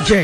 Je,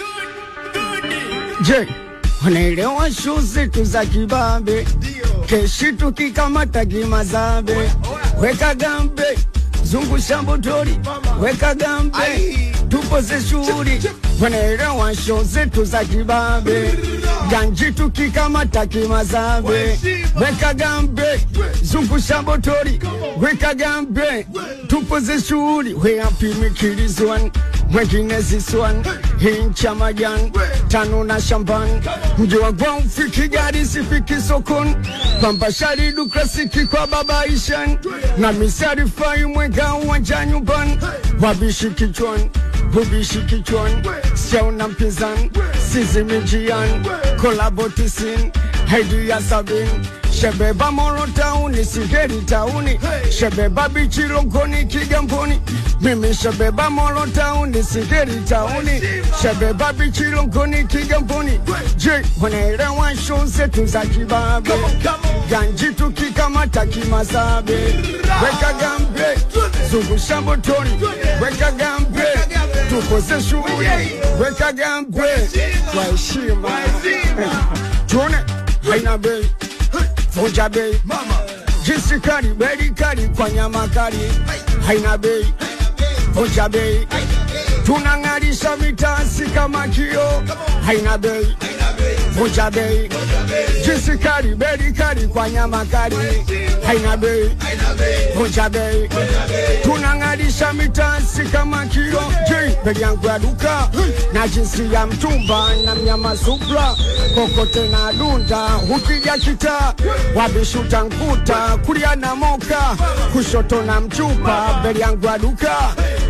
je, wanaelewa shu zetu za kibabe, keshi tukikamata kimazambe, weka gambe, zungusha mbotori, weka gambe, tupoze shughuli, wanaelewa shu zetu za kibabe, ganji tukikamata kimazambe, weka gambe, zungusha mbotori, weka gambe, tupoze shughuli, we happy mikilizwan mwengine ziswan hincha majan tano na shamban mji wa gwao fiki gari sifiki sokon pamba shari dukrasiki kwa baba ishan na misari fai mwega uwanja nyumban wabishi kichwan bubishi kichwan siauna mpinzan sizimijian kolabotisin haidi ya sabin shebeba moro tauni sigeri tauni shebeba bichirogoni kigamboni mimi shebeba moro tauni sigeri tauni shebeba bichirogoni kigamboni je wanaelewa show zetu za kibabe ganji tukikamata kimazabe weka gambe zungusha motoni weka gambe tukoze shughuli weka gambe kwa heshima tuone haina bei vunja bei jinsi kali beli kali kwa nyama kali haina bei vunja bei tunang'arisha mitasi kama kio haina bei vunja bei jinsi kali beli kali kwa nyama kali haina bei vunja bei tunang'arisha mitasi kama kio je bei yangu ya duka na jinsi ya mtumba na mnyama supra kokote na dunda ukija kita wabishuta nkuta kulia na moka kushoto na mchupa beli yangu ya duka